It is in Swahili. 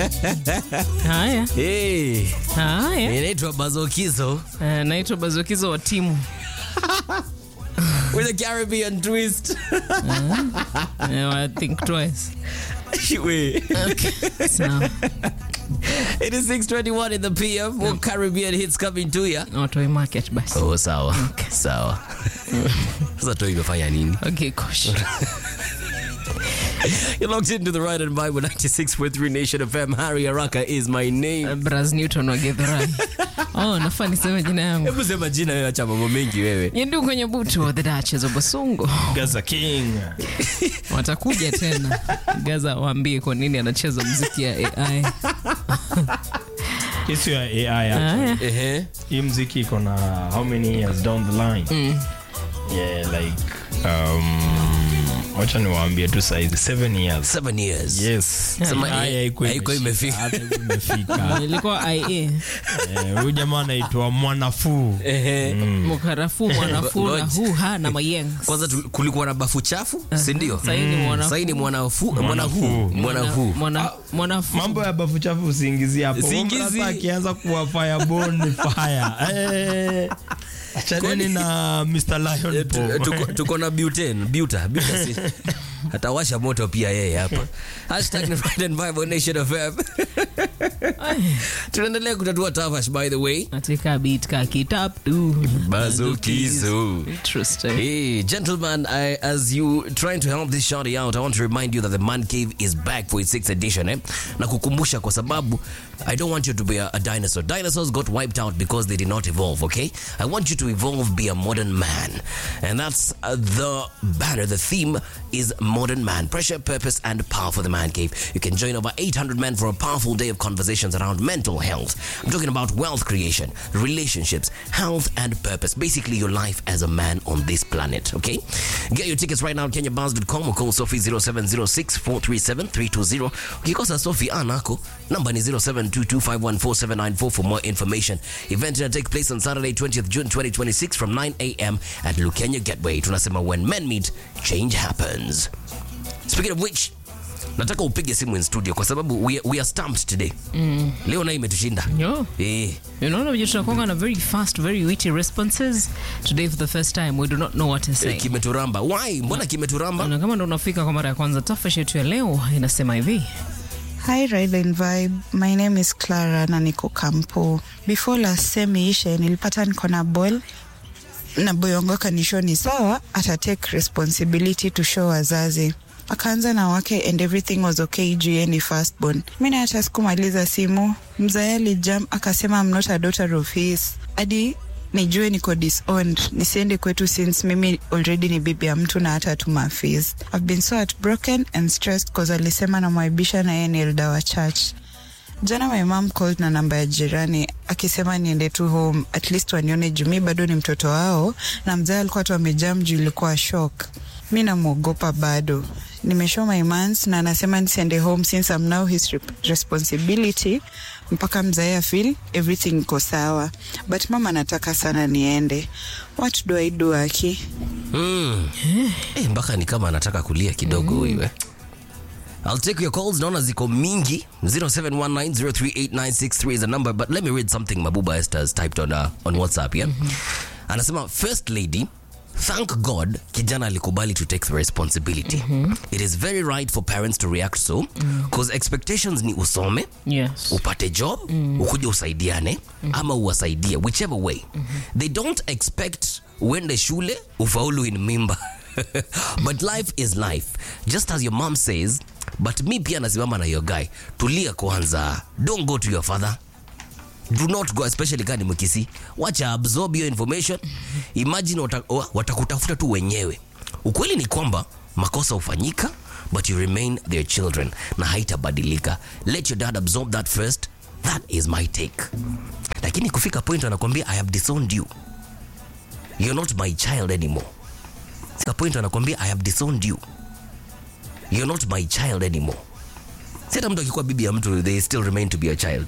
Haya, Hey, haya. inaitwa Bazokizo Eh, naitwa Bazokizo wa timu with a Caribbean twist. Eh, I think twice. Wait. Okay. Sawa. It is 6:21 in the PM. More Caribbean hits coming to ya. Watoi market basi. Oh, sawa. Sawa. Sasa tu imefanya nini? Okay, gosh. You're locked into the right and Bible 96.3 Nation FM. Harry Araka is my name. Braz Newton wa Githurai. Oh, nafaa niseme jina yangu. Hebu sema jina wewe, acha mambo mengi wewe. Nyendu kwenye butu the Duchess of Basungu. Gaza King. Watakuja tena. Gaza waambie kwa nini anacheza muziki ya AI. Hisu ya AI actually. Haya. Ehe. Hii mziki iko na how many years down the line? Yeah, like um wacha niwaambie tu saizi 7 years. Seven years. Yes. Sema AI AI haikuwa haikuwa imefika. hata haikuwa imefika. Ilikuwa IA. Eh, Huyu jamaa anaitwa Mwanafuu. Ehe. Mukarafu, mwanafu na Ngoja. huha na mayengs. Kwanza tu- kulikuwa na bafu chafu, si ndio? Sasa hii ni mwanafu. Sasa hii ni mwanafu, mwanahu, Mwanafu. mwanahu. Mwana- mwanafu. Mambo ya bafu chafu usiingizie hapo. Usiingizie. Sasa akianza kuwa fireborn ni fire. Eh. Achaneni na Mr. Lion Eh, tu- Paw. tuko- tuko na buten buta buta si atawasha moto pia yeye hapa hashtag ni Friday and Bible Nation FM Ay. tunaendelea kutatua tafash by the way Katika beat ka kitap tu. Bazukizo. Interesting. Hey, gentlemen, I, as you trying to help this shorty out, I want to remind you that the Man Cave is back for its sixth edition. Eh? Na kukumbusha kwa sababu I don't want you to be a, a dinosaur. Dinosaurs got wiped out because they did not evolve, okay? I want you to evolve, be a modern man. And that's uh, the banner. The theme is modern man. Pressure, purpose, and power for the Man Cave. You can join over 800 men for a powerful day of conversations around mental health. I'm talking about wealth creation, relationships, health, and purpose. Basically, your life as a man on this planet, okay? Get your tickets right now at kenyabars.com or call Sophie 0706 437 320. Ukikosa Sophie anako, number ni 0722514794 for more information. Event will take place on Saturday, 20th June 2026 from 9 a.m. at Lukenya Gateway. Tunasema when men meet, change happens. Speaking of which, nataka upige simu in studio kwa sababu we, we are stamped today. Leo nayo imetushinda. Yo. Eh. Unaona vile tunakuanga na very fast, very witty responses. Today for the first time we do not know what to say. Kimeturamba. Why? Mbona kimeturamba? Na kama ndo unafika kwa mara ya kwanza, tafash yetu ya leo inasema hivi. Hi Ride and Vibe, my name is Clara na niko Kampo. Before last semi ishe nilipata niko na ball na boy wangu akanishow ni sawa, ata take responsibility to show wazazi akaanza na wake and everything was okay juu yeye ni firstborn. Mi na hata sikumaliza simu, mzae alijam akasema I'm not a daughter of his hadi nijue niko disowned nisiende kwetu since mimi already ni bibi ya mtu na hata tuma fees. I've been so heartbroken and stressed cause alisema namwaibisha na yeye ni elder wa church. Jana my mom called na namba ya jirani akisema niende tu home at least wanione juu mi bado ni mtoto wao, na mzee alikuwa tu amejam juu ilikuwa shock. Mi namwogopa bado, nimeshow my mans na anasema nisiende home since I'm now his rep- responsibility mpaka mzae afeel everything iko sawa, but mama anataka sana niende. What do I do aki? Mm. Eh, mpaka ni kama anataka kulia kidogo huyu eh. I'll take your calls. Naona ziko mingi. 0719038963 is the number. But let me read something Mabuba Esther has typed on, uh, on WhatsApp, yeah? Anasema, First Lady, thank God kijana alikubali to take the responsibility. It is very right for parents to react so because expectations ni usome, Yes. upate job ukuje usaidiane ama uwasaidie whichever way they don't expect uende shule ufaulu in mimba but life is life just as your mom says but mi pia nasimama na your guy tulia kwanza don't go to your father do not go especially kani mkisi wacha absorb your information imagine wata- wa- watakutafuta tu wenyewe ukweli ni kwamba makosa hufanyika but you remain their children na haitabadilika let your dad absorb that first that is my take lakini kufika point anakwambia i have disowned you you're not my child anymore Fika point anakwambia i have disowned you you're not my child anymore si hata mtu akikuwa bibi ya mtu they still remain to be a child